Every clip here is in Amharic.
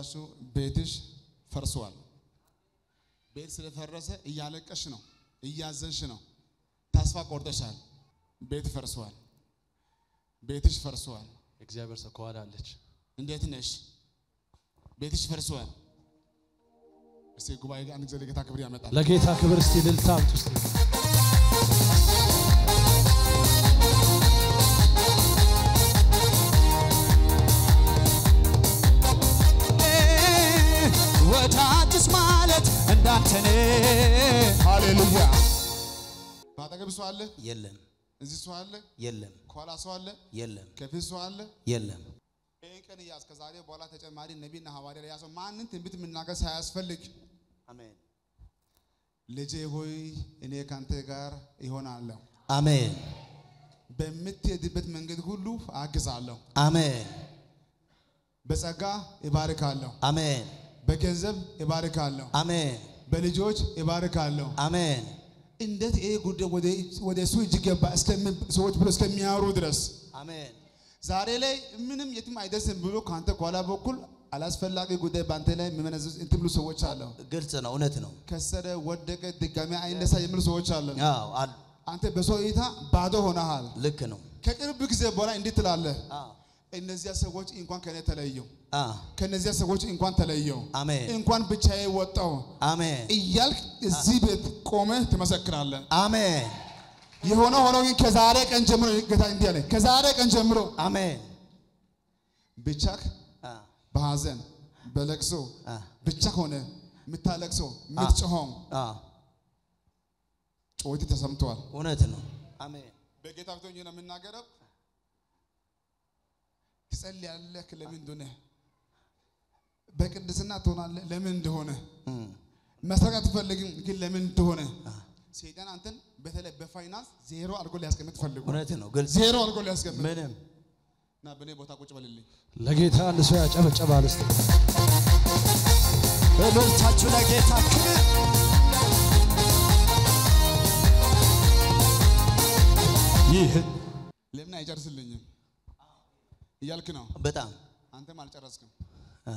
የምነግራችሁ ቤትሽ ፈርሷል። ቤት ስለፈረሰ እያለቀሽ ነው፣ እያዘንሽ ነው፣ ተስፋ ቆርጠሻል። ቤት ፈርሷል። ቤትሽ ፈርሷል። እግዚአብሔር ሰው ከኋላ አለች። እንዴት ነሽ? ቤትሽ ፈርሷል። እስቲ ጉባኤ ጋር አንድ ጊዜ ለጌታ ክብር ያመጣል። ለጌታ ክብር እስቲ እልልታ አምጡ እስቲ። ወዳጅስ ማለት እንዳንተኔ ሃሌሉያ። በአጠገብ ሰው አለ፣ የለም እዚህ ሰው አለ፣ የለም ከኋላ ሰው አለ፣ የለም ከፊት ሰው አለ። የለም ይህን ቀን እያዝ ከዛሬ በኋላ ተጨማሪ ነቢይና ሐዋርያ ላይ ያሰው ማንን ትንቢት የምናገር ሳያስፈልግ አሜን ልጄ ሆይ እኔ ካንተ ጋር ይሆናለሁ፣ አሜን በምትሄድበት መንገድ ሁሉ አግዛለሁ፣ አሜን በጸጋ እባርካለሁ፣ አሜን በገንዘብ እባርካለሁ፣ አሜን በልጆች እባርካለሁ። አሜን እንዴት ይሄ ጉዳይ ወደ ወደ እሱ እጅ ገባ እስከሚ- ሰዎች ብሎ እስከሚያወሩ ድረስ አሜን ዛሬ ላይ ምንም የትም አይደርስም ብሎ ከአንተ ከኋላ በኩል አላስፈላጊ ጉዳይ በአንተ ላይ የሚመነዝር እንትን ብሎ ሰዎች አለ። ግልጽ ነው እውነት ነው ከሰረ፣ ወደቀ፣ ድጋሚ አይነሳ የሚሉ ሰዎች አለ። አዎ አሉ አንተ በሰው እይታ ባዶ ሆነሃል። ልክ ነው ከቅርብ ጊዜ በኋላ እንዲህ ትላለህ፣ አዎ እነዚያ ሰዎች እንኳን ከኔ ተለየው፣ አዎ ከነዚያ ሰዎች እንኳን ተለየው፣ አሜን እንኳን ብቻዬ ወጣው አሜን እያልክ እዚህ ቤት ቆመህ ትመሰክራለህ። አሜን የሆነ ሆኖ ግን ከዛሬ ቀን ጀምሮ ጌታ እንዲህ አለ፣ ከዛሬ ቀን ጀምሮ አሜን ብቻህ አ በሐዘን በለቅሶ አ ብቻ ሆነ የምታለቅሰው የምትጮኸው አ ጩኸት ተሰምቷል። እውነት ነው አሜን በጌታ ፊት ሆኜ ነው የምናገረው። ትጸልያለህ ለምን እንደሆነ፣ በቅድስና ትሆናለህ ለምን እንደሆነ፣ እም፣ መስረቅ አትፈልግም ግን ለምን እንደሆነ ሰይጣን አንተን በተለይ በፋይናንስ ዜሮ አድርጎ ሊያስቀምጥ ፈልጉ እውነት ነው ግልጽ ዜሮ አድርጎ ሊያስቀምጥ ምንም እና በእኔ ቦታ ቁጭ በልልኝ። ለጌታ አንድ ሰው ያጨበጨባል እስቲ። በምርታችሁ ለጌታ ክብር ይህ ለምን አይጨርስልኝም እያልክ ነው። በጣም አንተም አልጨረስክም። አ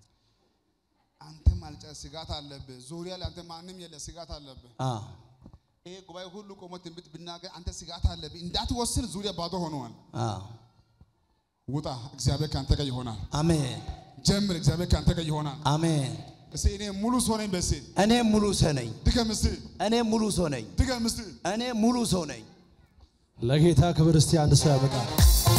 አንተም አልጨረስ ስጋት አለብህ። ዙሪያ ላይ አንተ ማንም የለ ስጋት አለብህ። አ ይሄ ጉባኤ ሁሉ ቆሞ ትንቢት ብናገር አንተ ስጋት አለብህ። እንዳትወስን ዙሪያ ባዶ ሆነዋል። አ ውጣ፣ እግዚአብሔር ከአንተ ጋር ይሆናል። አሜን ጀምር፣ እግዚአብሔር ከአንተ ጋር ይሆናል። አሜን እስቲ እኔ ሙሉ ሰው ነኝ። በሲ እኔ ሙሉ ሰው ነኝ ድገም፣ እስቲ እኔ ሙሉ ሰው ነኝ ድገም፣ እስቲ እኔ ሙሉ ሰው ነኝ ለጌታ ክብር እስቲ አንድ ሰው ያመጣል።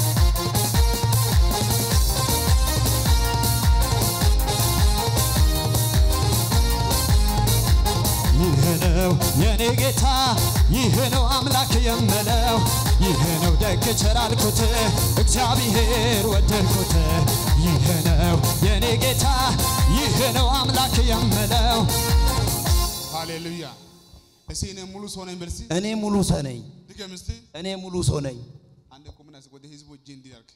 ይህ ነው የኔ ጌታ ይህ ነው አምላክ የምለው ይህ ነው ደግ ቸር አልኩት እግዚአብሔር ወደድኩት ይህ ነው የኔ ጌታ ይህ ነው አምላክ የምለው ሃሌሉያ። እስቲ እኔ ሙሉ ሰው ነኝ። በሲ እኔ ሙሉ ሰው ነኝ ድገም፣ እስቲ እኔ ሙሉ ሰው ነኝ አንድ ቁምና እስኪ ወደ ህዝቡ እጅ እንዲያርግ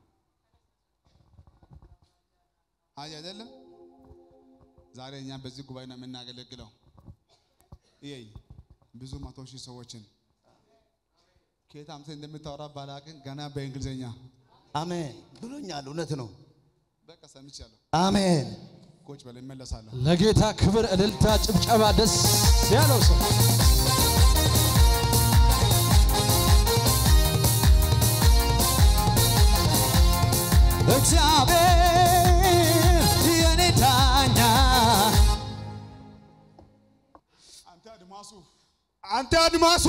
አይ አይደለም። ዛሬ እኛ በዚህ ጉባኤ ነው የምናገለግለው። ይሄ ብዙ መቶ ሺህ ሰዎችን ከየት አምጥተህ እንደምታወራ ባላቅን ገና በእንግሊዝኛ አሜን ብሎኛል እውነት ነው በቃ ሰምቻለሁ። አሜን ቁጭ በል እመለሳለሁ። ለጌታ ክብር እልልታ፣ ጭብጨባ ደስ ያለው ሰው እግዚአብሔር የኔ ዳኛ አንተ አድማሱ አንተ አድማሱ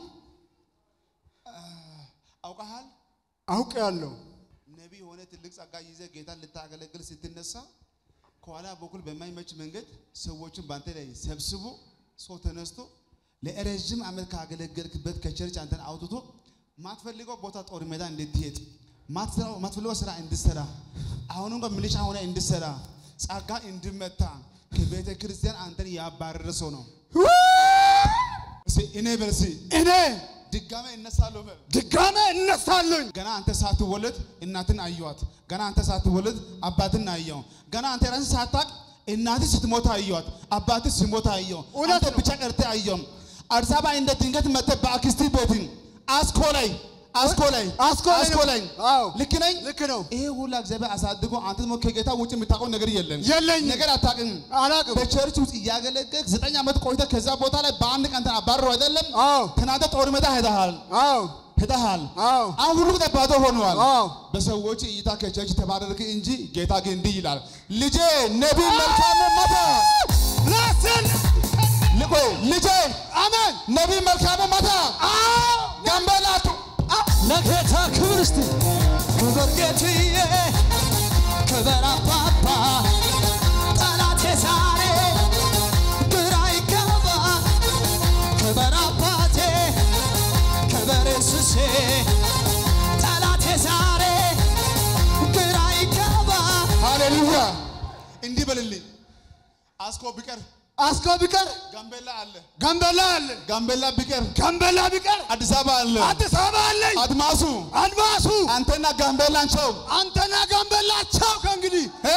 አውቀሃል። አውቄያለሁ። ነቢይ የሆነ ትልቅ ጸጋ ይዘህ ጌታን ልታገለግል ስትነሳ ከኋላ በኩል በማይመች መንገድ ሰዎችን በአንተ ላይ ሰብስቦ ሰው ተነስቶ ለረዥም ዓመት ካገለገልክበት ከቸርች አንተን አውጥቶ ማትፈልገው ቦታ ጦር ሜዳ እንድትሄድ ማትሰራው- ማትፈልገው ስራ እንድሰራ አሁንም ጋር ሚሊሻ ሆነ እንድሰራ ጸጋ እንድመታ ከቤተ ክርስቲያን አንተን ያባረረ ሰው ነው። እስኪ እኔ በልሲ እኔ ድጋሜ እነሳለሁ በል። ድጋሜ እነሳለሁኝ። ገና አንተ ሳትወለድ እናትን አየዋት። ገና አንተ ሳትወለድ አባትን አየው። ገና አንተ ራስህ ሳታቅ እናትህ ስትሞት አየዋት። አባትህ ሲሞት አየው። እውነት አንተ ነው። ብቻ ቀርተህ አየው። አዲስ አበባ እንደ ድንገት መጥተህ በአክስትህ ቤትን አስኮ ላይ አስኮለኝ አስኮለኝ ነው። አስኮለኝ አዎ ልክ ነኝ ልክ ነው። ይሄ ሁላ እግዚአብሔር አሳድጎ አንተ ደግሞ ከጌታ ውጭ የምታውቀው ነገር የለም የለኝም። ነገር አታውቅም አላውቅም። በቸርች ውስጥ እያገለገልክ ዘጠኝ ዓመት ቆይተህ ከዛ ቦታ ላይ በአንድ ቀን አባረሩ አይደለም አዎ ትናንተ ጦር ሜዳ ሄደሃል አዎ ሄደሃል አዎ አሁን ሁሉ ባዶ ሆነዋል አዎ በሰዎች እይታ ከቸርች ተባረርክ እንጂ ጌታ ግን እንዲህ ይላል ልጄ ነቢይ መልካም መታ ራስን ልቆይ ልጄ አሜን ነቢይ መልካም መታ ጋምቤላቱ ለጌታ ክብር እስቲ ክብር ጌትዬ ክብር አባባ ጠላቴ ዛሬ ግራ ይገባ ክብር አባቴ ክብር ኢየሱሴ ጠላቴ ዛሬ ግራ ይገባ ሃሌሉያ እንዲህ በልልኝ አስኮ ቢቀር አስኮ ቢቀር ጋምቤላ አለ ጋምቤላ አለ ጋምቤላ ቢቀር ጋምቤላ ቢቀር አዲስ አበባ አለ አዲስ አበባ አለኝ አድማሱ አድማሱ አንተና ጋምቤላንቸው አንተና ጋምቤላቸው ከእንግዲህ እ?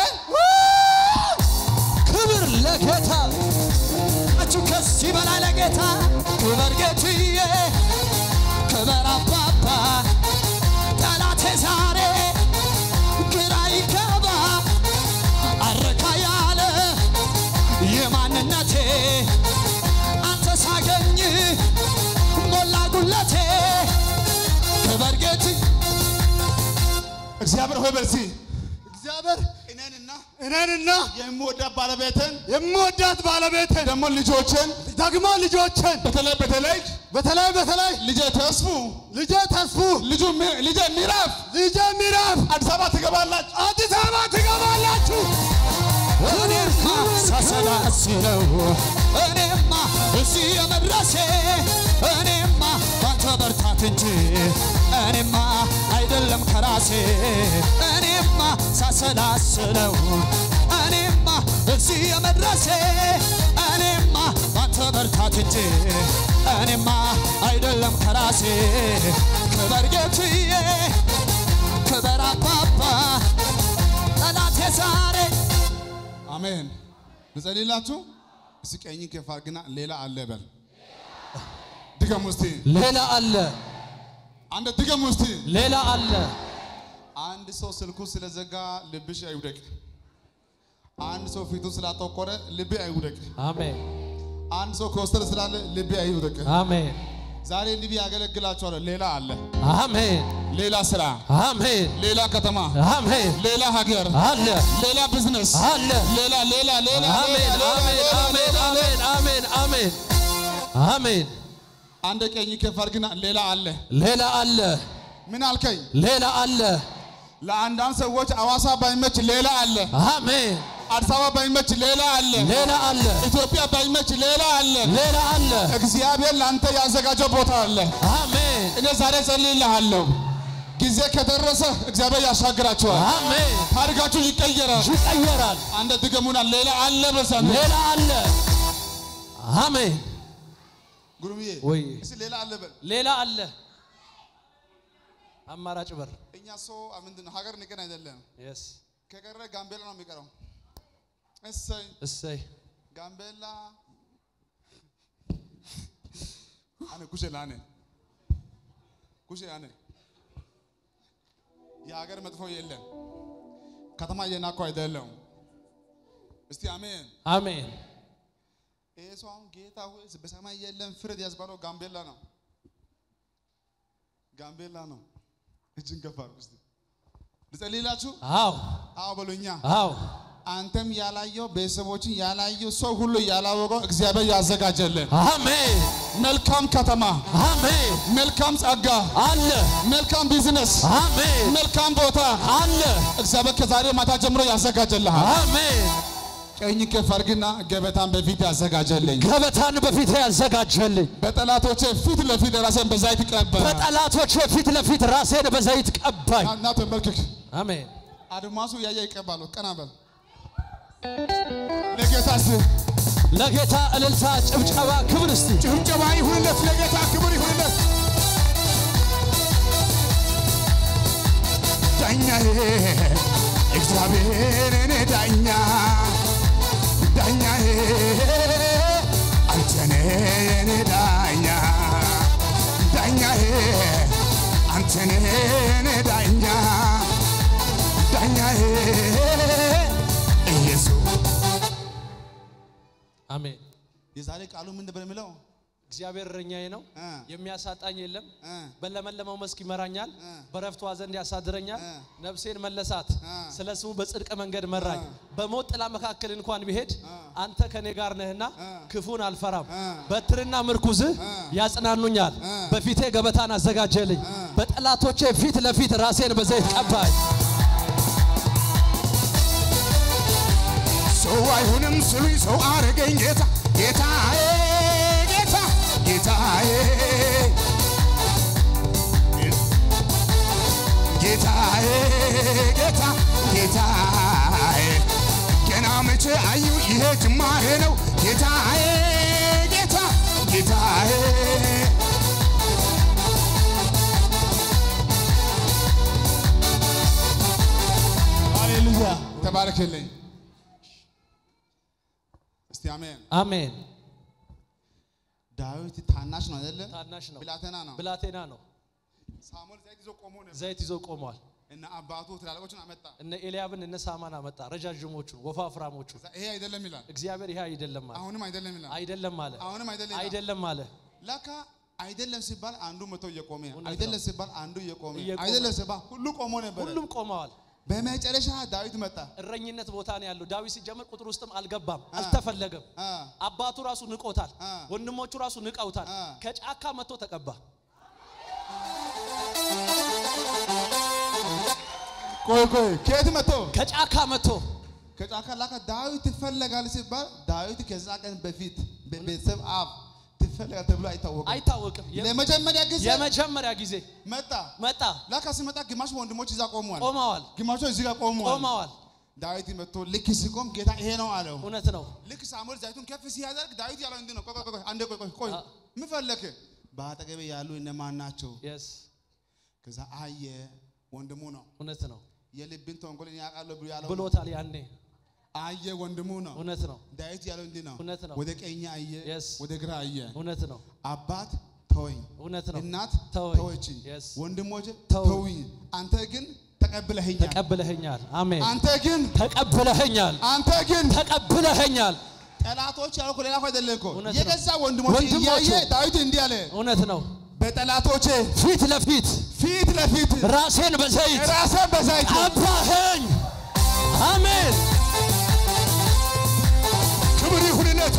ክብር ለጌታ አችሁ ከዚህ በላይ ለጌታ ክብር ጌትዬ ክብር አባባ ጠላቴ ዛሬ ግራ ይገባ አረካ ያለ የማንነቴ አንተ ሳገኝ ሞላ ጉለቴ ክብር ጌት እግዚአብሔር ሆይ በርሲ እግዚአብሔር እኔንና እኔንና የምወዳት ባለቤትን የምወዳት ባለቤትን ደግሞ ልጆችን ደግሞ ልጆችን በተለይ በተለይ በተለይ በተለይ ልጄ ተስፉ ልጄ ተስፉ ልጁ ሚ- ልጄ ሚራፍ ልጄ ሚራፍ አዲስ አበባ ትገባላችሁ። አዲስ አበባ ትገባላችሁ። እኔማ ሳሰላስለው እኔማ እዚህ የመድረሴ እኔማ ባንተ በርታት እንጂ እኔማ አይደለም ከራሴ እኔማ ሳሰላስለው እኔማ እዚህ የመድረሴ እኔማ ባንተ በርታት እንጂ እኔማ አይደለም ከራሴ ክበር ጌትዬ ክበር አባባ ጠላቴ ዛሬ አሜን። ልጸልይላችሁ። እስኪ ቀኝን ከፍ አድርግና ሌላ አለ በል። ድገም ውስቲ ሌላ አለ፣ አንድ ድገም ውስቲ። ሌላ አለ። አንድ ሰው ስልኩ ስለዘጋ ልብሽ አይውደቅ። አንድ ሰው ፊቱ ስላጠቆረ ልቤ አይውደቅ። አሜን፣ አንድ ሰው ከወሰደ ስላለ ልቤ አይውደቅ። አሜን፣ ዛሬ እንዲህ ያገለግላችኋለሁ። ሌላ አለ፣ አሜን፣ ሌላ ስራ፣ አሜን፣ ሌላ ከተማ፣ አሜን። ሌላ ሀገር፣ አለ፣ ሌላ ቢዝነስ፣ አለ። ሌላ ሌላ ሌላ አሜን፣ ሌላ አሜን፣ ሌላ አሜን፣ ሌላ አሜን፣ አሜን፣ አሜን፣ አሜን። አንድ ቀኝ ከፍ አድርግና ሌላ አለ። ሌላ አለ፣ ምን አልከኝ? ሌላ አለ። ለአንዳንድ ሰዎች አዋሳ ባይመች ሌላ አለ። አሜን፣ አዲስ አበባ ባይመች ሌላ አለ። ሌላ አለ፣ ኢትዮጵያ ባይመች ሌላ አለ። ሌላ አለ። እግዚአብሔር ለአንተ ያዘጋጀው ቦታ አለ። አሜን፣ እኔ ዛሬ ጸልይልሃለሁ። ጊዜ ከደረሰ እግዚአብሔር ያሻግራችኋል። አሜን። ታሪካችሁ ይቀየራል። ይቀየራል። አንተ ድገሙና ሌላ አለ በሳንተ ሌላ አለ። አሜን። ጉሩምዬ ወይ እስኪ ሌላ አለ በል። ሌላ አለ። አማራጭ በር እኛ ሰው ምንድን ነው ሀገር ንቀን አይደለም። የስ ከቀረ ጋምቤላ ነው የሚቀረው። እሰይ እሰይ ጋምቤላ አነ ኩሼ ላኔ ኩሼ አነ የሀገር መጥፎ የለም። ከተማ እየናኩ አይደለም። እስቲ አሜን። አሜን። ይሄ ሰው አሁን ጌታ ሆይ በሰማይ የለም ፍርድ ያስባለው ጋምቤላ ነው። ጋምቤላ ነው። እጅን ከፍ አድርጉ እስቲ ልጸልይላችሁ። አዎ አዎ በሉኛ። አዎ አንተም ያላየው ቤተሰቦችን ያላየው ሰው ሁሉ ያላወቀው እግዚአብሔር ያዘጋጀልን አሜን መልካም ከተማ፣ አሜን መልካም ጸጋ፣ አለ መልካም ቢዝነስ፣ አሜን መልካም ቦታ አለ እግዚአብሔር ከዛሬ ማታ ጀምሮ ያዘጋጀልሃል። አሜን ቀኝ ከፍ አድርግና ገበታን በፊት ያዘጋጀልኝ ገበታን በፊት ያዘጋጀልኝ በጠላቶቼ ፊት ለፊት ራሴን በዛይት ቀባ በጠላቶቼ ፊት ለፊት ራሴን በዘይት ቀባኝ እና ተንበርክክ። አሜን አድማሱ እያየ ይቀባሉ። ቀና በል ለጌታ እስቲ ለጌታ እልልታ ጭብጨባ ክብር እስቲ ጭብጨባ ይሁንለት፣ ለጌታ ክብር ይሁንለት። ዳኛዬ እግዚአብሔር እኔ ዳኛ ዳኛዬ አንተኔ የኔ ዳኛ ዳኛዬ አንተ የኔ የኔ ዳኛ ዳኛዬ ኢየሱስ አሜን። የዛሬ ቃሉ ምን ነበር የሚለው? እግዚአብሔር እረኛዬ ነው፣ እ የሚያሳጣኝ የለም። እ በለመለመው መስክ ይመራኛል፣ እ በረፍቷ ዘንድ ያሳድረኛል። እ ነፍሴን መለሳት፣ እ ስለ ስሙ በጽድቅ መንገድ መራኝ። በሞት ጥላ መካከል እንኳን ብሄድ አንተ ከኔ ጋር ነህና እ ክፉን አልፈራም። እ በትርና ምርኩዝህ ያጽናኑኛል። እ በፊቴ ገበታን አዘጋጀልኝ፣ በጠላቶቼ ፊት ለፊት ራሴን በዘይት ቀባኝ። ሰው አይሆንም ስሉኝ ሰው አረገኝ ጌታ ጌታዬ ጌታ ጌታዬ ጌታዬ ጌታ ጌታዬ ገና መቼ አዩ ይሄ ጅማሬ ነው ጌታዬ ጌታ ጌታዬ ሃሌሉያ ተባረክልኝ። እስቲ አሜን። አሜን። ዳዊት ታናሽ ነው አይደለ? ታናሽ ነው፣ ብላቴና ነው። ብላቴና ነው። ሳሙኤል ዘይት ይዞ ቆሞ ነበር ዘይት ይዞ ቆሟል። እና አባቱ ትላልቆችን አመጣ። እነ ኤልያብን እነ ሳማን አመጣ፣ ረጃጅሞቹን ወፋፍራሞቹን። ይሄ አይደለም ይላል። እግዚአብሔር ይሄ አይደለም አለ፣ አሁንም አይደለም ይላል። አይደለም አለ፣ አሁንም አይደለም ይላል። አይደለም አለ። ለካ አይደለም ሲባል አንዱ መቶ እየቆመ እውነት አይደለም ሲባል አንዱ እየቆመ እየቆመ። አይደለም ሲባል ሁሉ ቆሞ ነበር። ሁሉም ቆመዋል። በመጨረሻ ዳዊት መጣ። እረኝነት ቦታ ነው ያለው። ዳዊት ሲጀመር ቁጥር ውስጥም አልገባም፣ አልተፈለገም። አ አባቱ ራሱ ንቆታል፣ አ ወንድሞቹ ራሱ ንቀውታል። አ ከጫካ መጥቶ ተቀባ። ቆይ ቆይ ከየት መጥቶ ከጫካ መጥቶ ከጫካ ላካ ዳዊት ትፈለጋል ሲባል ዳዊት ከዛ ቀን በፊት በቤተሰብ አፍ ትፈለጋል ተብሎ አይታወቅም። አይታወቅም። የ- ለመጀመሪያ ጊዜ የመጀመሪያ ጊዜ መጣ። መጣ። ላካ ሲመጣ ግማሽ ወንድሞች እዛ ቆመዋል፣ ቆመዋል፣ ግማሾች እዚህ ጋር ቆመዋል። ቆመዋል። ዳዊት መጥቶ ልክ ሲቆም ጌታ ይሄ ነው አለው። እውነት ነው። ልክ ሳሙኤል ዘይቱን ከፍ ሲያደርግ ዳዊት ያለው እንዲህ ነው። ቆይ ቆይ ቆይ አንዴ ቆይ ቆይ ቆይ አ- ምን ፈለክ? በአጠገቤ ያሉ እነማን ናቸው? የስ ከዛ አየ ወንድሙ ነው። እውነት ነው የልብን ተንኮል እኔ አውቃለሁ ብሎ ያለው ነው። ብሎታል። ያኔ አየ ወንድሙ ነው። እውነት ነው። ዳዊት ያለው እንዲህ ነው። እውነት ነው። ወደ ቀኝ አየ፣ Yes. ወደ ግራ አየ። እውነት ነው። አባት ተወኝ፣ እውነት ነው። እናት ተወኝ። ተወችኝ፣ Yes. ወንድሞች ተውኝ። ተውኝ። አንተ ግን ተቀብለኸኛል። ተቀብለኸኛል። አሜን። አንተ ግን ተቀብለኸኛል። አንተ ግን ተቀብለኸኛል። ጠላቶች ያልኩ ሌላ እኮ አይደለም እኮ እውነት ነው። የገዛ ወንድሞች ወንድሞቹ። እያየ ዳዊት እንዲህ አለ፣ እውነት ነው። በጠላቶቼ ፊት ለፊት ፊት ለፊት ራሴን በዘይት ራስን በዛይት ቀባኸኝ። አሜን። ክብር ይሁንለት።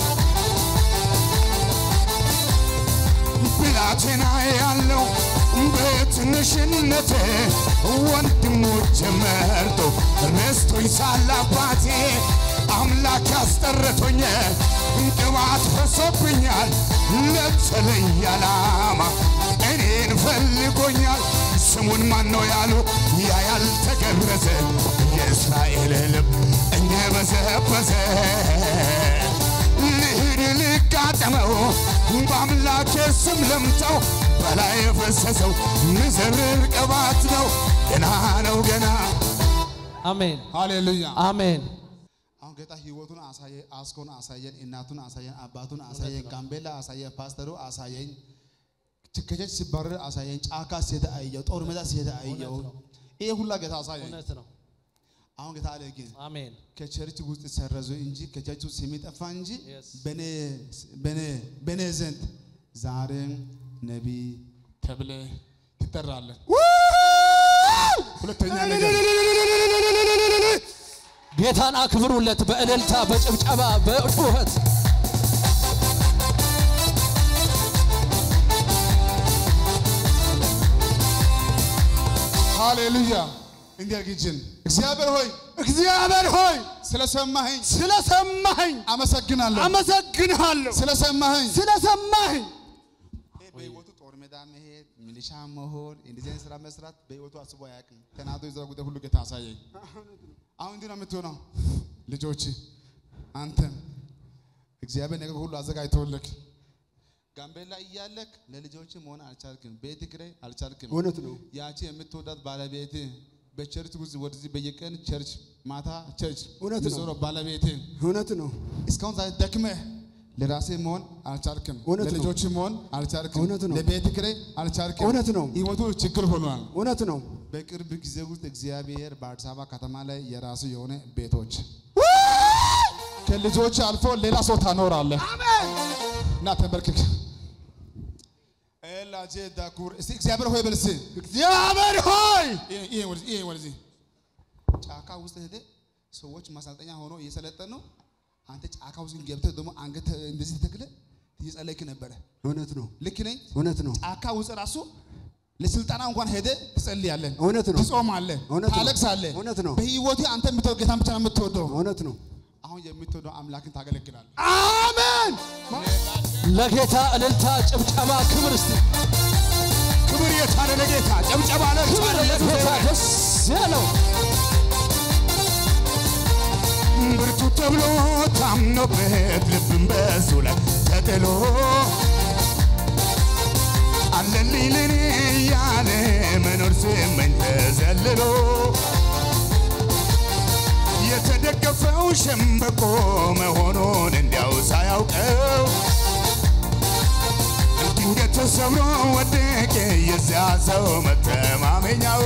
ብላቴና ያለው በትንሽነቴ ወንድሞች መርጦ ረስቶኝ ሳለ አባቴ አምላክ ያስጠረቶኝ ቅባት ፈሶብኛል ለተለየ ዓላማ እኔን ፈልጎኛል። ስሙን ማን ነው ያሉ ያ ያልተገረዘ የእስራኤል ልብ እንደበዘበዘ ልሂድ ልጋጠመው በአምላኬ ስም ለምጠው በላይ የፈሰሰው ምዝርር ቅባት ነው ገና ነው ገና አሜን። ሃሌሉያ። አሜን። አሁን ጌታ ህይወቱን አሳየ፣ አስኮን አሳየን፣ እናቱን አሳየን፣ አባቱን አሳየን፣ ጋምቤላ አሳየን፣ ፓስተሩ አሳየኝ፣ ከቸርች ሲባረር አሳየኝ፣ ጫካ ሲሄድ አየው፣ ጦር ሜዳ ሲሄድ አየው። ይሄ ሁላ ጌታ አሳየኝ። እውነት ነው። አሁን ጌታ አለ ግን አሜን። ከቸርች ውስጥ ሰረዙ እንጂ ከቸርች ውስጥ ስሜ ጠፋ እንጂ Yes. በኔ በኔ በኔ ዘንድ ዛሬም ነቢይ ተብለ ትጠራለህ። ሁለተኛ ነገር ጌታን አክብሩለት በእልልታ በጭብጨባ በጩኸት ሃሌሉያ እንዲያርግጅን እግዚአብሔር ሆይ እግዚአብሔር ሆይ ስለሰማኸኝ ስለሰማኸኝ አመሰግናለሁ። አመሰግንሃለሁ። ስለሰማኸኝ ስለሰማኸኝ ይሄ በህይወቱ ጦር ሜዳ መሄድ፣ ሚሊሻ መሆን፣ እንደዚህ አይነት ስራ መስራት በህይወቱ አስቦ አያውቅም። ተናዶ የዘራ ጉዳይ ሁሉ ጌታ አሳየኝ። አሁን እንዲህ ነው የምትሆነው። ልጆች አንተን እግዚአብሔር ነገር ሁሉ አዘጋጅተውልክ ጋምቤላ እያለክ ለልጆች መሆን አልቻልክም። ቤት ኪራይ አልቻልክም። እውነት ነው። ያቺ የምትወዳት ባለቤት በቸርች ውስጥ ወደዚህ በየቀን ቸርች ማታ ቸርች እውነት ነው። የምትዞረው ባለቤት እውነት ነው። እስካሁን ዛሬ ደክመህ ለራሴ መሆን አልቻልክም። እውነት ነው። ለልጆች መሆን አልቻልክም። እውነት ነው። ለቤት ኪራይ አልቻልክም። እውነት ነው። ህይወቱ ችግር ሆኗል። እውነት ነው። በቅርብ ጊዜ ውስጥ እግዚአብሔር በአዲስ አበባ ከተማ ላይ የራሱ የሆነ ቤቶች ከልጆች አልፎ ሌላ ሰው ታኖራለህ። እና ተንበርክክ። ኤላጄ ዳኩር እስቲ እግዚአብሔር ሆይ በልስ እግዚአብሔር ሆይ ይሄ ወደዚህ ይሄ ወደዚህ ጫካ ውስጥ ሄደ ሰዎች ማሰልጠኛ ሆኖ እየሰለጠኑ ነው። አንተ ጫካ ውስጥ ገብተህ ደግሞ አንገት እንደዚህ ተክለ እየጸለይክ ነበረ። እውነት ነው። ልክ ነኝ? እውነት ነው። ጫካ ውስጥ ራሱ ለስልጠና እንኳን ሄደ ትጸልያለህ፣ እውነት ነው። ትጾማለህ፣ እውነት ነው። ታለቅሳለህ። እውነት ነው። በህይወቴ አንተ የምትወደው ጌታን ብቻ ነው የምትወደው። እውነት ነው። አሁን የምትወደው አምላክን ታገለግላለህ። አሜን። ለጌታ እልልታ፣ ጭብጨባ፣ ክብር እስቲ ክብር የታለ ለጌታ ጨብጨባ ክብር ለጌታ ደስ ያለው ብርቱ ተብሎ ታምኖበት ልብን በሱ ላይ ተጥሎ አለልኝ ለኔ እያለ መኖር ስመኝ ተዘልሎ የተደገፈው ሸምበቆ መሆኑን እንዲያው ሳያውቀው ድንገት ተሰብሮ ወደቀ የዚያ ሰው መተማመኛው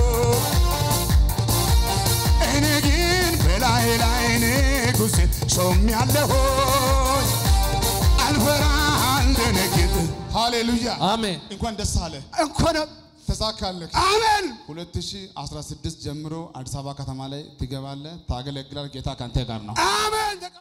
እኔ ግን በላይ ላይ ንጉሥን ሾም ያለሆን አልፈራ አልደነግጥ ሃሌሉያ አሜን። እንኳን ደስ አለ፣ እንኳን ተሳካለህ። አሜን። 2016 ጀምሮ አዲስ አበባ ከተማ ላይ ትገባለህ፣ ታገለግላለህ። ጌታ ካንተ ጋር ነው። አሜን።